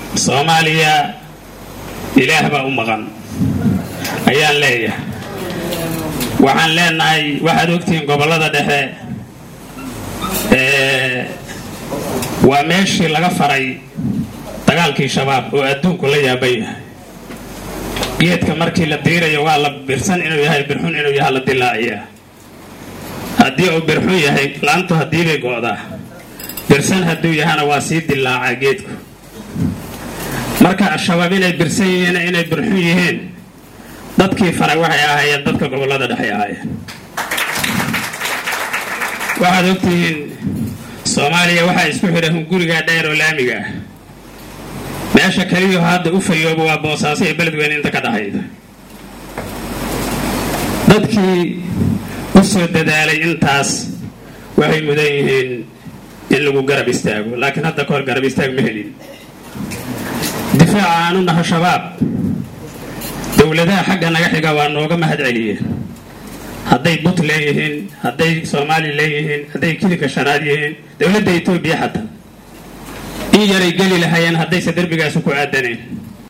soomaaliya ilaah baa u maqan ayaan leeyahay waxaan leenahay waxaad ogtihiin gobollada dhexe waa meeshii laga faray dagaalkii shabaab oo adduunku la yaaban yahay geedka markii la diirayo waa la birsan inuu yahay birxun inuu yahay la dilaaciyaa haddii uu birxun yahay laantu haddiibay go'daa birsan hadduu yahana waa sii dilaacaa geedku marka al-shabaab inay birsan yihiin inay birxun yihiin dadkii faray waxay ahaayeen dadka gobollada dhexay ahaayeen waxaad ogtihiin soomaaliya waxaa isku xidha hunguriga dheer oo laamiga ah meesha keliyaho hadda u fayooba waa boosaaso iyo beledweyne inta ka dhexayda dadkii u soo dadaalay intaas waxay mudan yihiin in lagu garab istaago laakiin hadda kahor garab istaag ma helin difaaca aanu naho shabaab dowladaha xagga naga xiga waa nooga mahad celiyeen hadday but leeyihiin hadday soomaali leeyihiin hadday kilinka shanaad yihiin dowladda etoobiya xataa in yaray geli lahayeen haddayse derbigaasi ku aadaneen